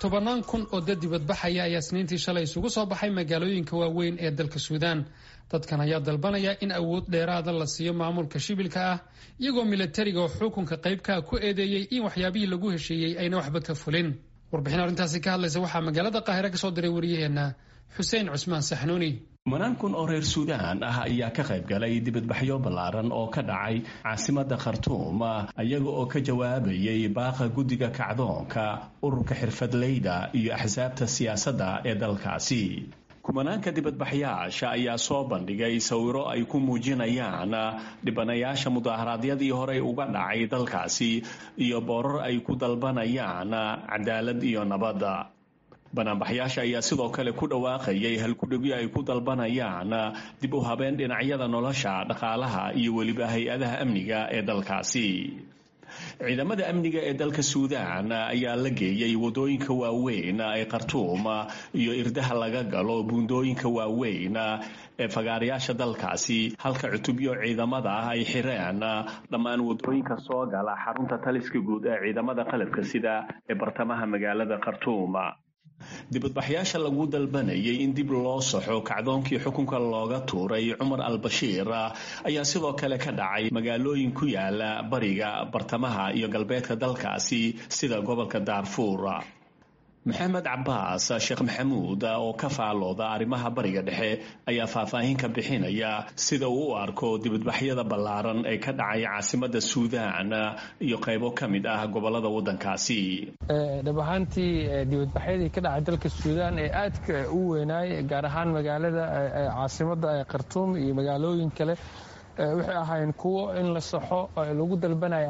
tobannaan kun oo dad dibadbaxaya ayaa isniintii shalay isugu soo baxay magaalooyinka waaweyn ee dalka suudaan dadkan ayaa dalbanaya in awood dheeraada la siiyo maamulka shibilka ah iyagoo milatariga oo xukunka qaybkaa ku eedeeyey in waxyaabihii lagu heshiiyey ayna waxba ka fulin warbixin arrintaasi ka hadlaysa waxaa magaalada qaahire kasoo diray wariyaheenna xuseen cusmaan saxnuuni kumanaan kun oo reer suudaan ah ayaa ka qayb galay dibadbaxyo ballaaran oo ka dhacay caasimada khartuum iyaga oo ka jawaabayay baaqa guddiga kacdoonka ururka xirfadleyda iyo axsaabta siyaasadda ee dalkaasi kumanaanka dibadbaxyaasha ayaa soo bandhigay sawiro ay ku muujinayaan dhibanayaasha mudaharaadyadii horey uga dhacay dalkaasi iyo boorar ay ku dalbanayaan cadaalad iyo nabadda banaanbaxyaasha ayaa sidoo kale ku dhawaaqayay halkudhigyo ay ku dalbanayaan dib u habeen dhinacyada nolosha dhaqaalaha iyo weliba hay-adaha amniga ee dalkaasi ciidamada amniga ee dalka suudaan ayaa la geeyey wadooyinka waaweyn ee khartuum iyo irdaha laga galo buundooyinka waaweyn ee fagaarayaasha dalkaasi halka cutubyo ciidamada ah ay xireen dhammaan wadooyinka soo gala xarunta taliska guud ee ciidamada qalabka sida ee bartamaha magaalada khartuum dibadbaxyaasha lagu dalbanayay in dib loo saxo kacdoonkii xukunka looga tuuray cumar al-bashiir ayaa sidoo kale ka dhacay magaalooyin ku yaala bariga bartamaha iyo galbeedka dalkaasi sida gobolka daarfuur maxamed cabaas sheekh maxamuud oo ka faalooda arrimaha bariga dhexe ayaa faahfaahin ka bixinaya sida uu u arko dibadbaxyada ballaaran ee ka dhacay caasimada suudaan iyo qaybo ka mid ah gobolada wadankaasi dhab ahaantii dibadbaxyadii ka dhacay dalka suudaan ee aadka u weynaay gaar ahaan magaalada caasimada khartuum iyo magaalooyin kale waxay ahaayeen kuwo in la saxo lagu dalbanaya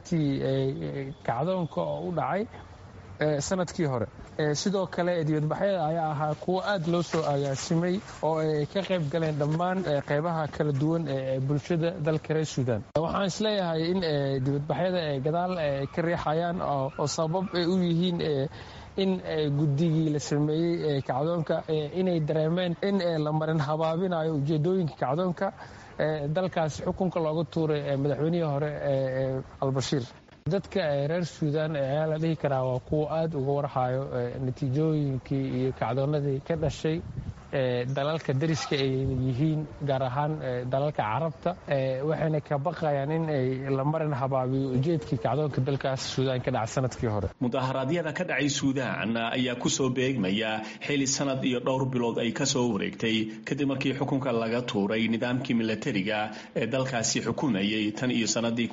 ahdaaftii kacdoonka oo u dhacay sanadkii hore sidoo kale dibadbaxyada ayaa ahaa kuwo aad loo soo agaasimay oo ay ka qayb galeen dhammaan qaybaha kala duwan ee bulshada dalka reer suudaan waxaan isleeyahay in dibadbaxyada ay gadaal ka riixayaan oo sabab ay u yihiin in guddigii la sameeyey kacdoonka inay dareemeen in la marin habaabinayo ujeedooyinka kacdoonka dalkaas xukunka looga tuuray madaxweynihii hore albashiir dadka reer suudaan ayaa la dhihi karaa waa kuwa aada uga warhayo natiijooyinkii iyo kacdoonadii ka dhashay dalalka dariska ay yihiin gaar ahaan dalalka carabta waxayna ka baqayaan in ay la marin habaabiyo ujeedkii kacdoonka dalkaas suudaan ka dhaca sanadkii hore mudaharaadyada ka dhacay suudaan ayaa kusoo beegmaya xili sanad iyo dhowr bilood ay kasoo wareegtay kadib markii xukunka laga tuuray nidaamkii milatariga ee dalkaasi xukumayay tan iyo sanadii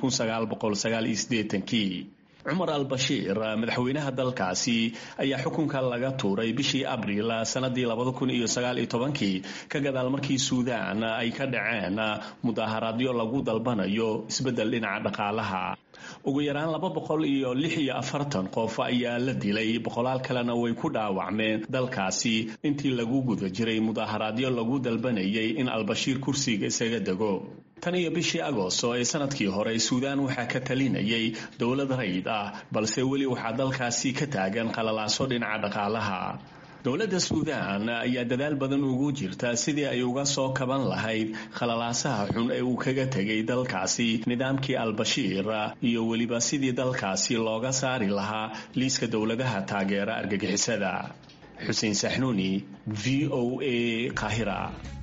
cumar al-bashiir madaxweynaha dalkaasi ayaa xukunka laga tuuray bishii abriil sanadii kii ka gadaal markii suudaan ay ka dhaceen mudaharaadyo lagu dalbanayo isbeddel dhinaca dhaqaalaha ugu yaraan laba boqol iyo lix iyo afartan qof ayaa la dilay boqolaal kalena way ku dhaawacmeen dalkaasi intii lagu guda jiray mudaharaadyo lagu dalbanayay in albashiir kursiga isaga dego tan iyo bishii agoosto ee sanadkii hore suudaan waxaa ka talinayay dowlad rayd ah balse weli waxaa dalkaasi ka taagan qalalaaso dhinaca dhaqaalaha dowladda suudaan ayaa dadaal badan ugu jirta sidii ay uga soo kaban lahayd khalalaasaha xun ee uu kaga tegay dalkaasi nidaamkii al-bashiir iyo weliba sidii dalkaasi looga saari lahaa liiska dowladaha taageera argagixisada xuseen saxnuuni v o a qaahira